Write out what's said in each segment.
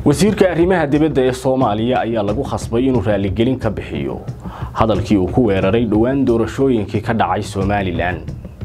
wasiirka arrimaha dibadda ee soomaaliya ayaa lagu khasbay inuu raaligelin ka bixiyo hadalkii uu ku weeraray dhowaan doorashooyinkii ka dhacay somalilan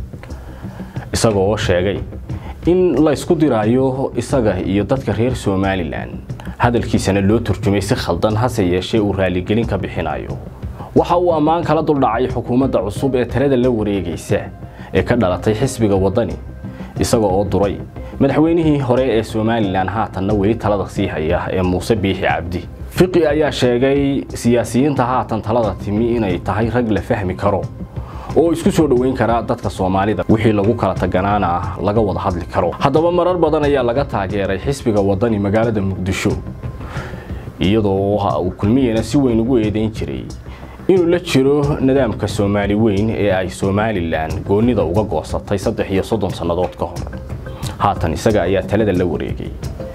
isagoo sheegay in la ysku diraayo isaga iyo dadka reer somalilan hadalkiisana loo turjumay si khaldan hase yeeshee uu raaligelin ka bixinayo waxa uu ammaan kala duldhacay xukuumadda cusub ee talada la wareegaysa ee ka dhalatay xisbiga waddani isaga oo duray madaxweynihii hore ee somalilan haatanna weli talada sii haya ee muuse biixi cabdi fiqi ayaa sheegay siyaasiyiinta haatan talada timi inay tahay rag la fahmi karo oo isku soo dhoweyn karaa dadka soomaalida wixii lagu kala taganaana laga wada hadli karo haddaba marar badan ayaa laga taageeray xisbiga waddani magaalada muqdisho iyadoo uu kulmiyena si weyn ugu eedayn jiray inuu la jiro nidaamka soomaali weyn ee ay somalilan goonnida uga goosatay saddex iyo soddon sannadood ka hor haatan isaga ayaa talada la wareegay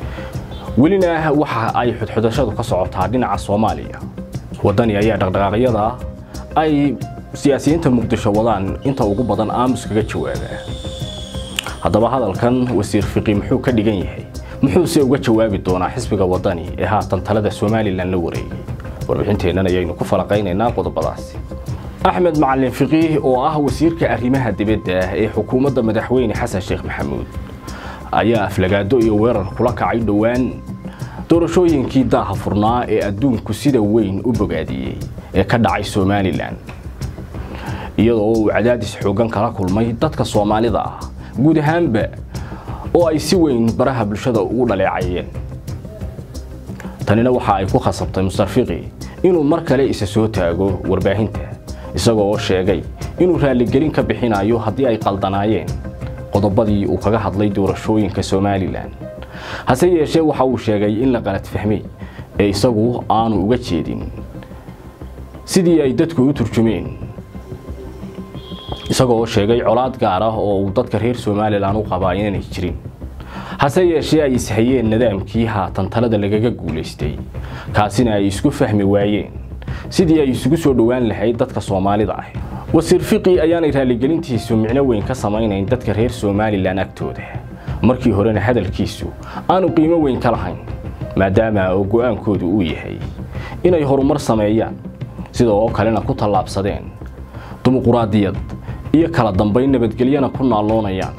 welina waxa ay xudxudashadu ka socotaa dhinaca soomaaliya waddani ayaa dhaqdhaqaaqyada ay siyaasiyiinta muqdisho wadaan inta ugu badan aamus kaga jawaabaa haddaba hadalkan wasiir fiqi muxuu ka dhigan yahay muxuuse uga jawaabi doonaa xisbiga waddani ee haatan talada somalilan la wareegay warbixinteennan ayaynu ku falaqaynaynaa qodobadaasi axmed macalin fiqiih oo ah wasiirka arrimaha dibadda ee xukuumadda madaxweyne xasan sheekh maxamuud ayaa aflagaado iyo weerar kula kacay dhowaan doorashooyinkii daaha furnaa ee adduunku sida weyn u bogaadiyey ee ka dhacay somalilan iyadoo uu cadaadis xooggan kala kulmay dadka soomaalida ah guud ahaanba oo ay si weyn baraha bulshada ugu dhaleecayeen tanina waxa ay ku khasabtay mustarfiqi inuu mar kale isa soo taago warbaahinta isagoo oo sheegay inuu raaligelin ka bixinayo haddii ay qaldanaayeen qodobadii uu kaga hadlay doorashooyinka somalilan hase yeeshee waxa uu sheegay in la qalad fahmay ee isagu aanu uga jeedin sidii ay dadku u turjumeen isagoo sheegay colaad gaar ah oo uu dadka reer somalilan u qabaa inaanay jirin hase yeeshee ay ishayeen nidaamkii haatan talada lagaga guulaystay kaasina ay isku fahmi waayeen sidii ay isugu soo dhowaan lahayd dadka soomaalida ah wasiir fiqi ayaanay raaligelintiisu micno weyn ka samaynayn dadka reer somalilan agtooda markii horena hadalkiisu aanu qiimo weyn ka lahayn maadaama oo go'aankoodu uu yahay inay horumar sameeyaan sidoo kalena ku tallaabsadeen dimuquraadiyad iyo kala dambayn nabadgelyana ku naalloonayaan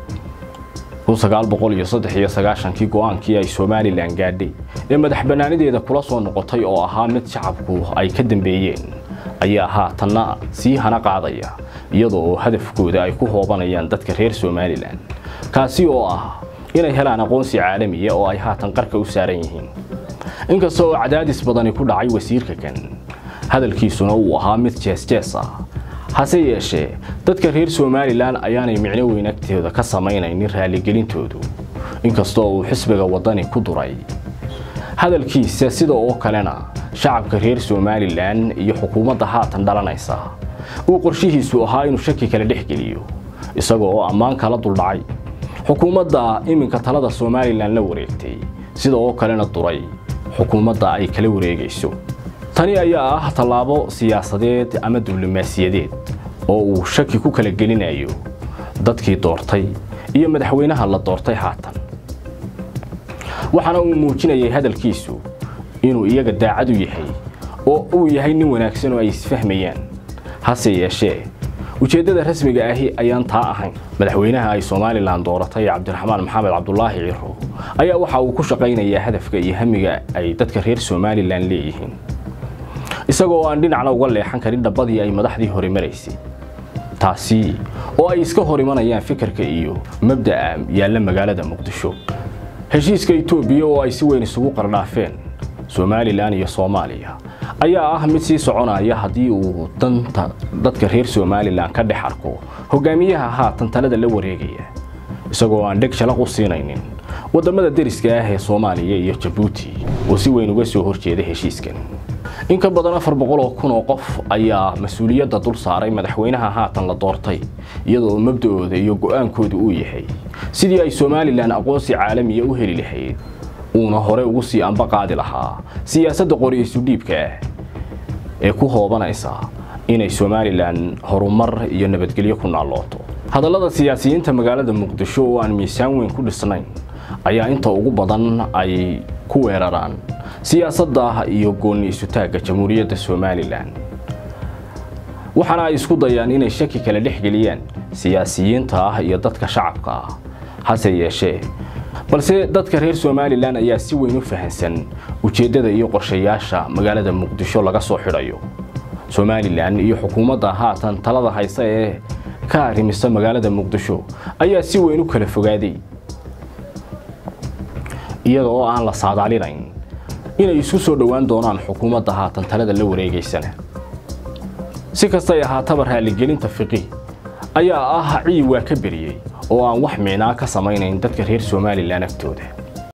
kii go'aankii ay somalilan gaadhay ee madax bannaanideeda kula soo noqotay oo ahaa mid shacabku ay ka dambeeyeen ayaa haatanna sii hana qaadaya iyadoo oo hadafkooda ay ku hoobanayaan dadka reer somalilan kaasi oo ah inay helaan aqoonsi caalamiya oo ay haatan qarka u saaran yihiin inkasta oo cadaadis badani ku dhacay wasiirka kan hadalkiisuna uu ahaa mid jeesjees ah hase yeeshee dadka reer somalilan ayaanay micno weyn agtooda ka samaynaynin raaligelintoodu inkastoo uu xisbiga waddani ku duray hadalkiisa sida oo kalena shacabka reer somalilan iyo xukuumadda haatan dhalanaysa uu qorshihiisu ahaa inuu shaki kala dhex geliyo isagoo oo ammaan kala duldhacay xukuumadda iminka talada somalilan la wareegtay sida oo kalena duray xukuumadda ay kala wareegayso tani ayaa ah tallaabo siyaasadeed ama diblomaasiyadeed oo uu shaki ku kala gelinayo dadkii doortay iyo madaxweynaha la doortay haatan waxaana uu muujinayay hadalkiisu inuu iyaga daacad u yahay oo uu yahay nin wanaagsan oo ay isfahmayaan hase yeeshee ujeeddada rasmiga ahi ayaan taa ahayn madaxweynaha ay somalilan dooratay cabdiraxmaan maxamed cabdulaahi ciro ayaa waxa uu ku shaqaynayaa hadafka iyo hamiga ay dadka reer somalilan leeyihiin isagoo aan dhinacna uga leexan karin dhabbadii ay madaxdii hore maraysay taasi oo ay iska hor imanayaan fikirka iyo mabda'a yaalla magaalada muqdisho heshiiska etoobiya oo ay si weyn isugu qardhaafeen somalilan iyo soomaaliya ayaa ah mid sii soconaya haddii uu danta dadka reer somalilan ka dhex arko hogaamiyaha haatan talada la wareegaya isagoo aan dheg shalaq u siinaynin waddamada deriska ah ee soomaaliya iyo jabuuti oo si weyn uga soo horjeeda heshiiskan in ka badan afar boqol oo kun oo qof ayaa mas-uuliyadda dul saaray madaxweynaha haatan la doortay iyadoo mabda'ooda iyo go'aankooda uu yahay sidii ay somalilan aqoonsi caalamiya u heli lahayd uuna hore ugu sii amba qaadi lahaa siyaasadda qoriyaysu dhiibka ah ee ku hoobanaysa inay somalilan horumar iyo nabadgelyo ku naallooto hadallada siyaasiyiinta magaalada muqdisho oo aan miisaan weyn ku dhisnayn ayaa inta ugu badan ay ku weeraraan siyaasadda iyo gooni isutaagga jamhuuriyadda somalilan waxaana ay isku dayaan inay shaki kala dhex geliyaan siyaasiyiinta ah iyo dadka shacabka ah hase yeeshee balse dadka reer somalilan ayaa si weyn u fahansan ujeeddada iyo qorshayaasha magaalada muqdisho laga soo xidhayo somalilan iyo xukuumadda haatan talada haysa ee ka arrimisa magaalada muqdisho ayaa si weyn u kala fogaaday iyada oo aan la saadaalinayn inay isu soo dhowaan doonaan xukuumadda haatan talada la wareegaysana si kastay ahaataba raaligelinta fiqi ayaa ah ciib waa ka beriyey oo aan wax micnaa ka samaynayn dadka reer somalilan agtooda